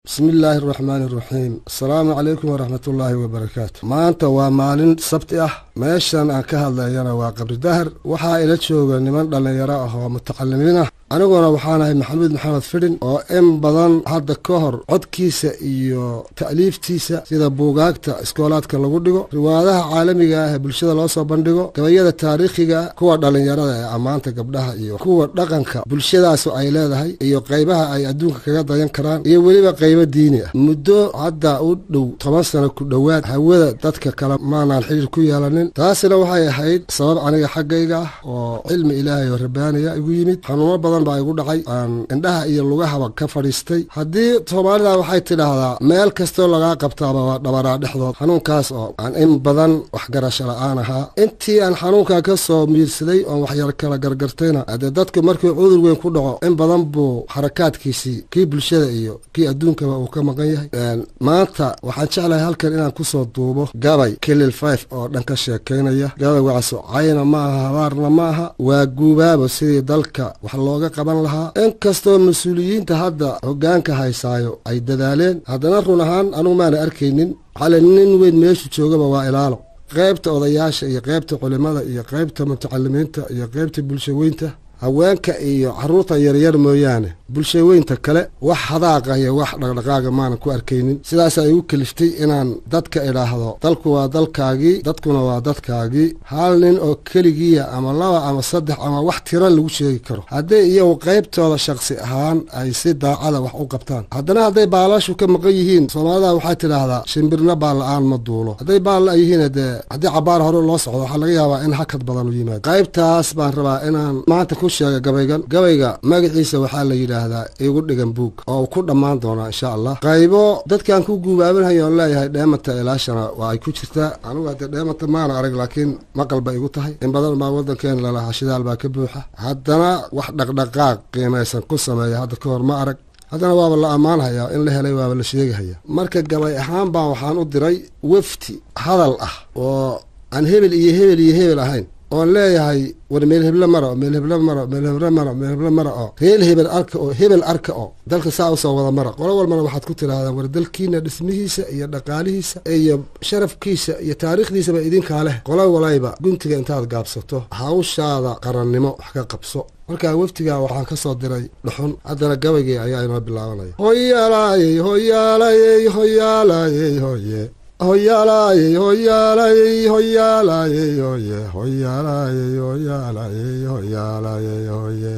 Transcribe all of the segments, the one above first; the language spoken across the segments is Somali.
bismi illaahi araxmaani araxiim asalaamu calaykum waraxmat ullaahi wabarakaatu maanta waa maalin sabti ah meeshan aan ka hadlayana waa qabri dahar waxaa ila jooga niman dhallinyaro ah oo mutacalimiin ah aniguna waxaanahay maxamuud maxamed fidhin oo in badan hadda ka hor codkiisa iyo ta'liiftiisa sida buugaagta iskoolaadka lagu dhigo riwaadaha caalamiga ah ee bulshada loo soo bandhigo gabayada taariikhiga kuwa dhallinyarada ee ammaanta gabdhaha iyo kuwa dhaqanka bulshadaasu ay leedahay iyo qaybaha ay adduunka kaga dayan karaan iyo weliba qaybo diini ah muddo hadda u dhow toban sano ku dhowaad hawada dadka kale maanaan xidhiir ku yeelanin taasina waxay ahayd sabab aniga xaggayga ah oo cilmi ilaahay oo rabaaniya igu yimid xanuuno badan baa igu dhacay aan indhaha iyo lugahaba ka fadhiistay haddii soomaalida waxay tidhaahdaa meel kastoo lagaa qabtaaba waa dhabaraa dhexdood xanuunkaas oo aan in badan waxgarasho la-aan ahaa intii aan xanuunkaa ka soo miirsaday oon waxyar kala gargartayna haddee dadku markii cudur weyn ku dhaco in badan buu xarakaadkiisii kii bulshada iyo kii adduunkaba uu ka maqan yahay maanta waxaan jeclahay halkan inaan kusoo duubo gabay kilil five oo dhan ka sheekaynaya gabaygacaso cayna ma aha habaarna ma aha waa guubaabo sidii dalka wax looga qaban lahaa inkastoo mas-uuliyiinta hadda hoggaanka haysaayo ay dadaaleen haddana run ahaan anugu maana arkaynin xale nin weyn meeshu joogaba waa ilaalo qaybta odayaasha iyo qaybta culimada iyo qaybta mutacalimiinta iyo qaybta bulshaweynta haweenka iyo carruurta yaryar mooyaane bulshaweynta kale wax hadaaqa iyo wax dhaqdhaqaaga maanan ku arkaynin sidaasaa igu keliftay inaan dadka idhaahdo dalku waa dalkaagii dadkuna waa dadkaagii hal nin oo keligiiya ama laba ama saddex ama wax tiro lagu sheegi karo hadday iyagu qaybtooda shakhsi ahaan ay si daacada wax u qabtaan haddana hadday baalashu ka maqan yihiin soomaalida waxay tidhaahdaa shimbirna baal la-aan ma duulo hadday baalla yihiin dee haddii cabaar hore loo socdo waxaa laga yaabaa in hakad badan u yimaado qaybtaas baan rabaa inaan maanta ku sheega gabaygan gabayga magaciisa waxaa la yidhaahdaa igu dhigan buug oo uu ku dhammaan doonaa insha allah qaybo dadkaan ku guubaabinhayo oon leeyahay dheemanta ilaashana waa ay ku jirtaa anugu haddee dheemanta maana arag laakiin maqal ba igu tahay in badan baa waddankeena lalahaa shidaal baa ka buuxa haddana wax dhaqdhaqaaq qiimaysan ku sameeya hadda ka hor ma arag haddana waaba la ammaanhayaa in la helay waaba la sheegahaya marka gabay ahaan baan waxaan u diray wefti hadal ah oo aan hebel iyo hebel iyo hebel ahayn oon leeyahay war meel heble mara meel heble mara meel heble mara meel heble mara oo reel hebel arka oo hebel arka oo dalka saa usoo wada mara qolo walbana waxaad ku tidhaahdaa war dalkiina dhismihiisa iyo dhaqaalihiisa iyo sharafkiisa iyo taariikhdiisaba idinkaa leh qolo walayba guntiga intaad gaabsato hawshaada qarannimo wax ka qabso markaa weftigaa waxaan ka soo diray dhuxun haddana gabaygii ayaa inoo bilaabanaya hoyaalayey hoyaalayey hoyaalayey hoye hoyaalayey hoyaalayey hoyaalayey hoye hoyaalayey hoyaalayey hoyaalayey hoye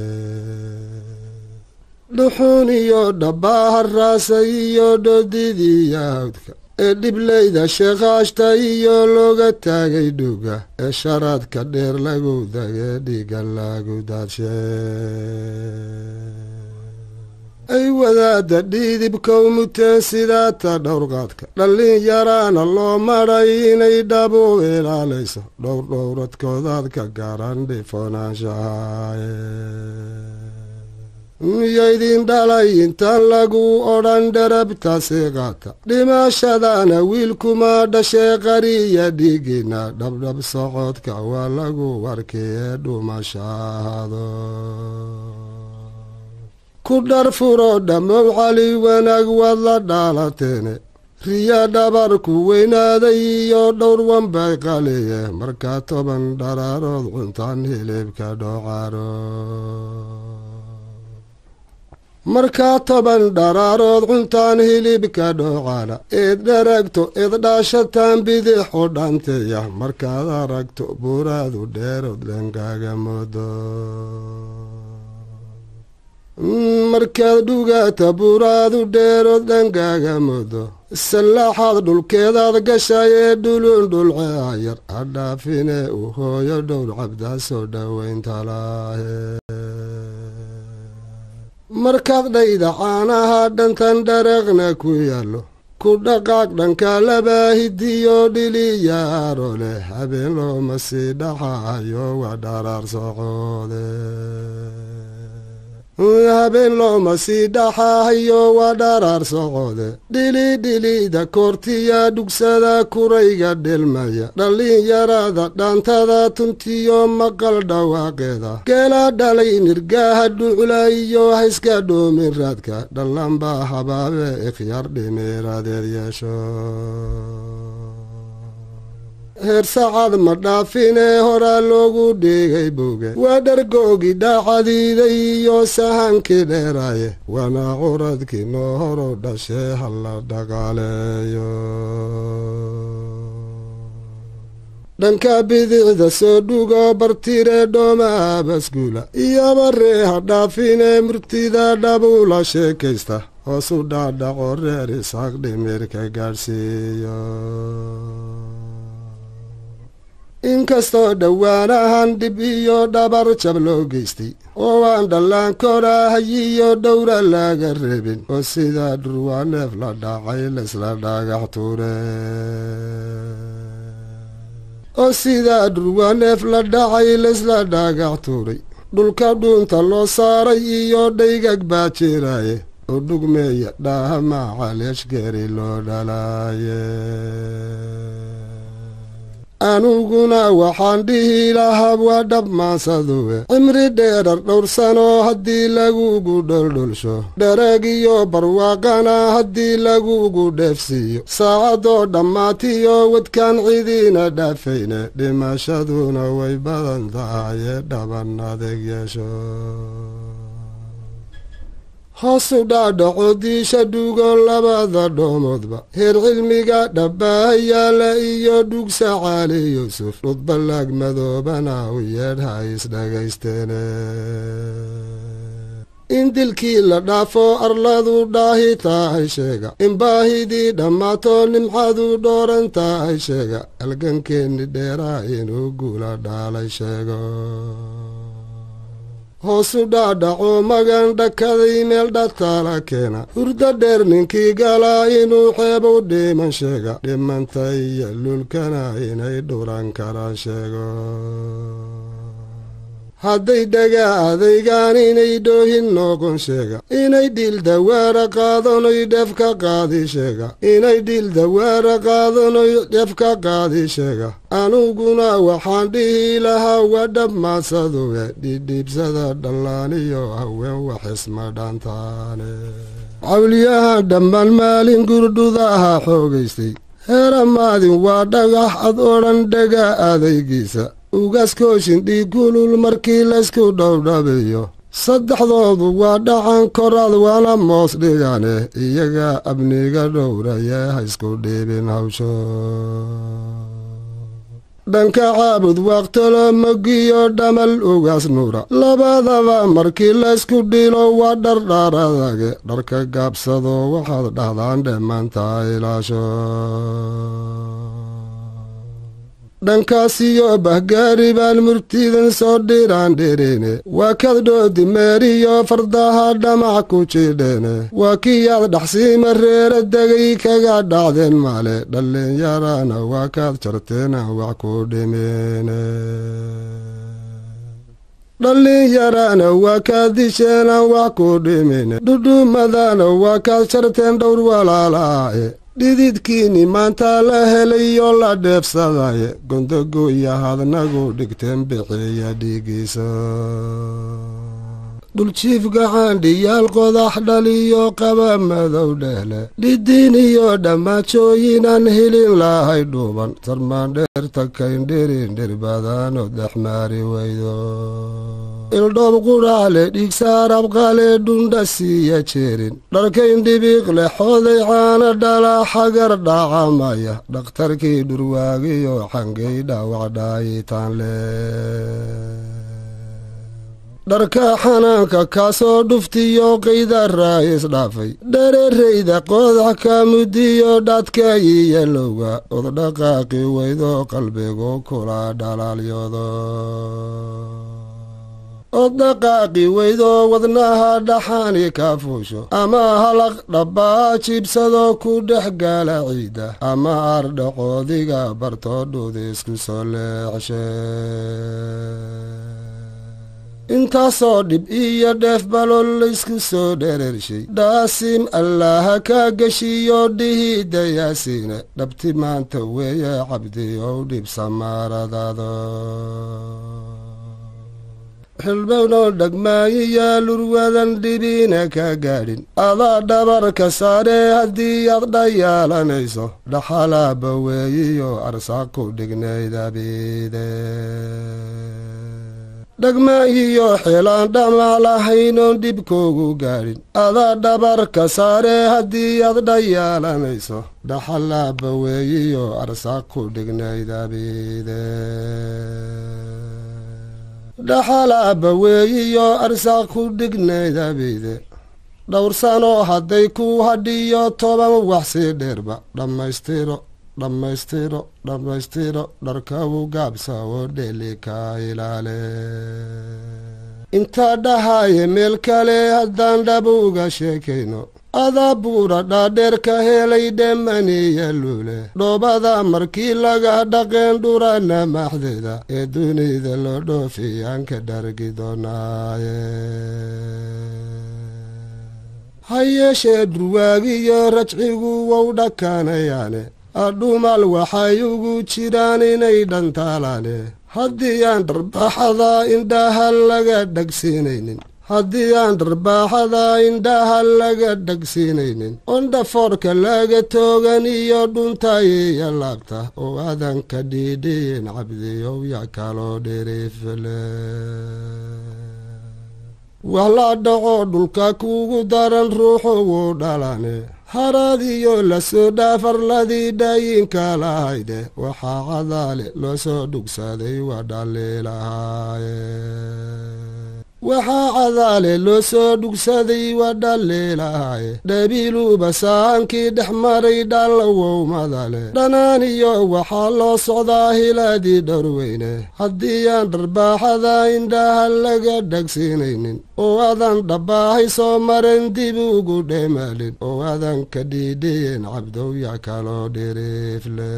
dhuxun iyo dhabbaaha raasay iyo dhodidii yaawdka ee dhiblayda sheekhaashta iyo looga taagay dhuga ee sharaadka dheer lagu dagee dhiga lagu daadshe ay wadaadda dhiidibkow muteen sidaata dhowrqaadka dhallin yaraana loo madhay inay dhabu ilaalayso dhowr dhowradkoodaad ka garan dhifonaanshahaye miyaydin dhalay intaan lagu odhan dherabtaasi qaata dhimashadana wiilkuma dhashee qariya dhiigina dhabdhab socodka waa lagu warkiye dhumashaahado ku dhar furo dhammow cali wanaag waad la dhaalateene riya dhabarku weynaaday iyo dhowr wanbay qaliye markaa toban dharaarood cuntaan hilibka dhocaro markaa toban dharaarood cuntaan hilibka dhocana eed dharagto eed dhaashataan bidixu dhanteya markaad aragto buuraadu dheerood dhankaaga moodo markaad dhugaata buuraadu dheerood dhankaaga moodo sallaaxaad dhulkeedaad gashay ee dhulun dhulceayar hadhaafine u hooyo dhowr cabdaa soo dhowayntalaahe markaad dhayda caanaha dhantan dhareeqna ku yaallo ku dhaqaaq dhanka labaahidiyo dhiliyaaro leh habeen looma sii dhaxayo waa dharaar socoode habeen looma sii dhaxaahayo waa dharaar socode dhilidhilida koortiya dhugsada kurayga dhelmaya dhallinyarada dhaantada tuntiyo maqal dhawaaqeeda geela dhalay nirgaaha dhucla iyo hayska dhoomin raadka dhallanbaa habaabe ikhyaar dhimiiradeed yeesho heer sacad ma dhaafinee horaa loogu dhigay boge waa dhargoogi dhaacadiiday iyo sahankii dheeraaye waana curadkii noo horo dhashee hala dhaqaaleeyo dhanka bidicda soo dhugo bartire dhoomaa basguula iyoba ree ha dhaafinee murtida dhabuula sheekaysta hoosu dhaadhaco reer isaaq dhimirka gaadhsiiyo inkastoo dhowaanahan dhib iyo dhabar jab loo geystay oo aan dhallaankooda hayiyo dhowra laga reebin oo sidaa dhurwaa neef la dhacay laysla dhagax tuure oo sidaa dhurwaa neef la dhacay laysla dhagax tuuray dhulka dhuunta loo saaray iyo dhaygag baa jiraaye oo dhugmeeya dhaaha maacaleeshgeri loo dhalaaye aniguna waxaan dhihi lahaa waa dhabmaansaduwe cimri dheerar dhowr sano haddii lagugu dholdholsho dhereg iyo barwaaqana haddii lagugu dheefsiiyo saacadoo dhammaatiyo wadkaan cidiina dhaafayne dhimashaduna way badan tahaye dhaban adeeg yeesho hoosu dhaadhaco diisha dhugo labada dhoomoodba heer cilmiga dhabbaahayaala iyo dhugsa caali yuusuf dhudballaag madoobana u yeedha isdhagaysteene in dilkii la dhaafo arladu dhaahi tahay sheega in baahidii dhammaato nimcadu dhooran tahay sheega halgankeenni dheeraa inuu guula dhaalay sheego hoosu dhaadhaco magan dhakaday meel dhataala keena hurdo dheer ninkii galaa inuu xeebow dhiman sheega dhimanta iyo lulkana inay dhuran karaan sheego hadday dhagaa adaygaan inay dhoohin noqon sheega inay dhiil dawaara qaadanoy dheef ka qaadi sheega inay dhiil dawaara qaadanoy dheef ka qaadi sheega aniguna waxaan dhihi lahaa waa dhabmaadsaduwe dhidhiibsada dhallaaniyo haween waxisma dhaantaane cawliyaha dhammaan maalin gurdhudaha xoogaystay heeramaadin waa dhagax ad odhan dhagaa adaygiisa ugaskooshin dhiigulul markii laysku dhowdhabiyo saddexdoodu waa dhacan koraad waana moos dhigane iyagaa abniga dhowraye ha isku dhiibin hawsho dhanka caabud waaqtalo mogiyo dhamal ugaas nuura labadaba markii laysku dhilo waa dhardharadage dharka gaabsado waxaad dhahdaan dhammaanta ilaasho dhankaasiyo bahgaari baan murtidan soo dhiraan dhirine waa kad dhoodi meeriyo fardaha dhamac ku jidheene waa kiyaad dhaxsiima reera degay kaga dhacdeen maale dhallinyarana waa kaad jarteenaan wax ku dhimeene dhallinyarana waa kaad disheenaan wax ku dhimine dhudhumadana waa kaad jarteen dhowr walaalaae dhididkiini maanta la helayo la dheebsadaye gondogoya hadnagu dhigteen bixiya dhiigiisa dhuljiif gacaandhiyaal qodax dhaliyo qaba madow dhehle dhidiin iyo dhammaajooyinaan helin lahay dhuuban sarmaandheerta kayndhirin dhirbadaano dhexmaari weydo ildhoob qudhaale dhiigsaarabqale dhundha siiya jeerin dharkayn dhibiiqle xooday caana dhala xagar dhaacamaya dhakhtarkii dhurwaagiyo xangay dhaawac dhaayitaan le dharka xanaanka kaasoo dhuftiyo qayda raayis dhaafay dharerayda qoodax ka mudiyo dhadka iyalowga oddhaqaaqi weydo qalbigu kula dhalaalyoodo oddhaqaaqi weydo wadnaha dhaxani ka fuusho ama halaq dhabbaa jiibsado ku dhex gaala ciida ama ardhaqoodiga bartoodhuda isku soo leexshe intaasoo dhib iyo dheef balol laysku soo dhereershay dhaasiim allaha kaa geshiyo dhihi dayaasiine dhabti maanta weeye cabdi ow dhib samaaradaado xilbownoo dhagmaayiyaa lurwadan dhibiina ka gaadhin adaa dhabarka saaree haddii aad dhayaalanayso dhaxalaaba weeyiyo arsaaq ku dhignaydabiide dhagmaayiyo xilaan dhamac lahaynoon dhibkoogu gaadhin adaa dhabarka saaree haddii aad dhayaalanayso dhaxalaaba weeyiyo arsaaq ku dhignaydabiide dhaxalaaba weeyiyo arsaaq ku dhignaydabiide dhowrsanoo hadday ku hadhiyo toban wax sii dheerba dhammaystiro dhammaystiro dhammaystiro dharkawu gaabsa oo dheeli ka ilaale intaa dhahaaye meel kale haddaan dhab uga sheekayno adaa buura dhaadheer ka helay dhemaniya luule dhoobada markii laga dhaqeen dhurana maxdeeda ee dunida loo dhoofiyaan ka dhargi doonaaye ha yeeshee dhurwaagiyo rajcigu wow dhakanayaane adhumal waxay ugu jiraan inay dhantaalaane haddii aan dharbaaxada indhaha laga dhagsiinaynin haddii aan dharbaaxada indhaha laga dhagsiinaynin ondhafoorka laga toogan iyo dhuntayiyo laabta oo aadan ka dhiidhiyin cabdiyow ya kaloo dhiriifle wax la dhaco dhulka kuugu daran ruuxu wuu dhalane haraadiyo lasoo dhaafarladii dhaayinka lahayde waxaa cadaale loo soo dhugsaday waa dhaliilahaaye waxaa cadaale loo soo dhugsaday waa dhaliilahaaye dhabiiluuba saahankii dhex maray dhallawowmadale dhanaaniyo waxaa loo socdaa hilaadii dhowrweyne haddii aan dharbaaxada indhaha laga dhagsiinaynin oo aadan dhabbaahay soo maren dib ugu dheemaalin oo aadan ka dhiidhiyin cabdowya kaloo dhiriifle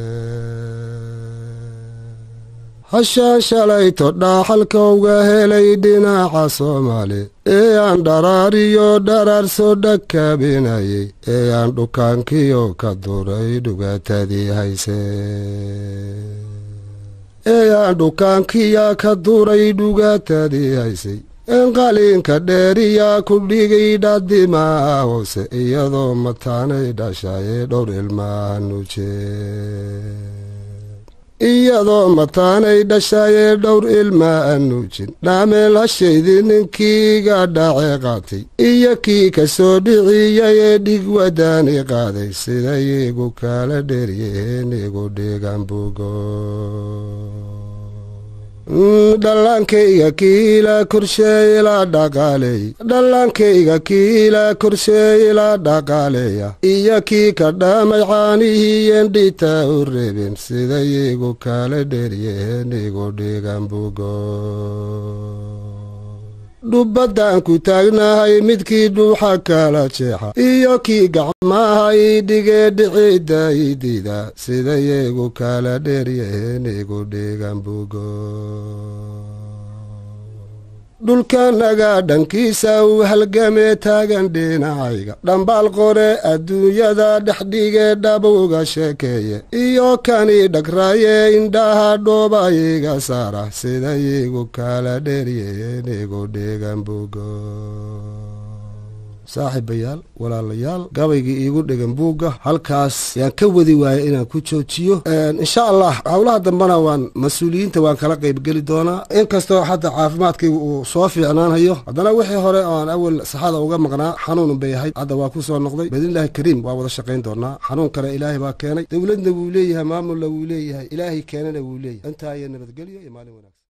hashaan shalayto dhaaxalka uga helay dhinaca soomaali ee aan dharaariyo dharaarso dhakaabinayay ee aan dhukaankiyo ka duray dhugaatadii hayse ee aan dhukaankiya ka duray dhugaatadii haysay een qaliinka dheeriyaa ku dhigay dhadimaa hoose iyadoo mataanay dhashayee dhowr ilmaa nuje iyadoo mataanay dhashayee dhowr ilmaa anuujin dhaameel hashaydii ninkiiga dhacee qaatay iyo kii ka soo dhiciyayee dhig wadaani qaaday siday igu kala dheryaheen igu dhigan bugo dhallaankayga kiilaa korshee ilaa dhaqaaleey dhallaankayga kiilaa korshee ilaa dhaqaaleeya iyo kii ka dhaamay caanihiiyen dhitaa u reebeen siday igu kala dheryaheen igu dhigan bugo dhubbadaan ku taagnahay midkii dhuuxa kala jeexa iyo kii gacmaha ii dhigee dhicidda idiida siday igu kala dheeryaheen igu dhigan bugo dhulkanaga dhankiisa uu halgamee taagan dhinacayga dhambaal qore adduunyada dhexdhigee dhabuga sheekeeye iyo kanii dhagraaye indhaha dhooba iga saara siday igu kala dheeryaheen igu dhigan bugo saaxiibayaal walaalayaal gabaygii iigu dhegan buugga halkaas yaan ka wadi waaya inaan ku joojiyo insha allah howlaha dambena waan mas-uuliyiinta waan kala qaybgeli doonaa inkastoo hadda caafimaadkaygu uu soo fiicnaanhayo haddana wixii hore oan awal saxada uga maqnaa xanuun bay ahayd hadda waa ku soo noqday biidnillahi kariim waa wada shaqayn doonaa xanuun kale ilaahay baa keenay dowladna wuu leeyahay maamulna wuu leeyahay ilaahay keenana wuu leeyahay intaa iyo nabadgelyo iyo maalin wanaagsan